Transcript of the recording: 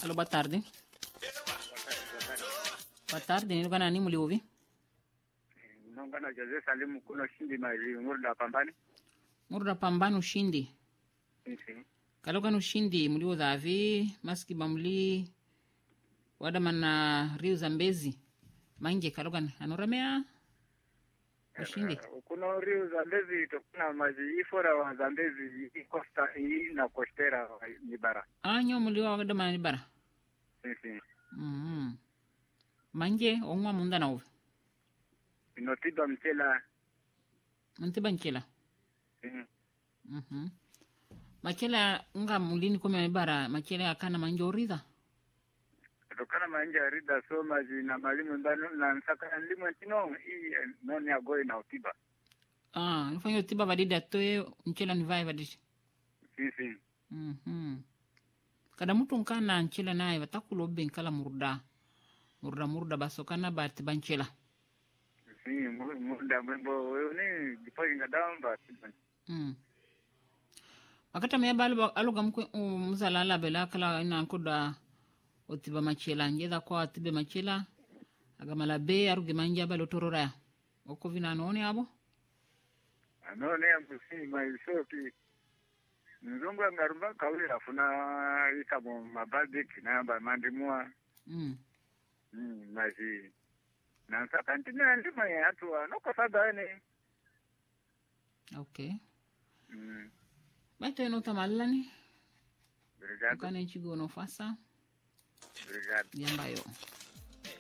Alô, boa tarde. Boa tarde, nilikuwa nani mliuvi? Naungana Jose Salimu kuno shindi mali ngurda pambani. Murda pambano ushindi. Nsi. Kalokana ushindi mlio dhavi maski bamli wada mana riu za mbezi mange kalokana anoramea ushindi Kuno riu Zambezi tokuna maji ifora wa Zambezi ikosta hii na kostera ni bara. anyo mlio wada mana bara Nsi. mm mange ongwa munda na uve Inotiba mchela. mtiba nkela Mm. mhm makela nga mulini kome bara makela akana manje oridha Tokana manje arida so maji na malimu ndano na nsaka limu ntino hii noni agoi na utiba. ah nifanya tiba vadidi atoe nkela nivae vadidi Nsi. Mhm. kada mutu nkana nchela naye vatakulo be nkala murda murda murda baso kana bati banchela Si munda mwembo ni jipo inga damba. mm. wakati ameyaba aluga aluga mkwe um, muzala alabela kala ina nkoda otiba machela njeda kwa tibe machela agamala be aruge manja balo tororaya oko vina none abo anone ambusi maisopi nzungu angarumba kawira funa ikamo mabadi kinamba mandimua mm. mm, mazi nansaka ntina ndima ya atu anokosagane okay mm, baito eno tamalani brigado ukane nchigo nofasa brigado yambayo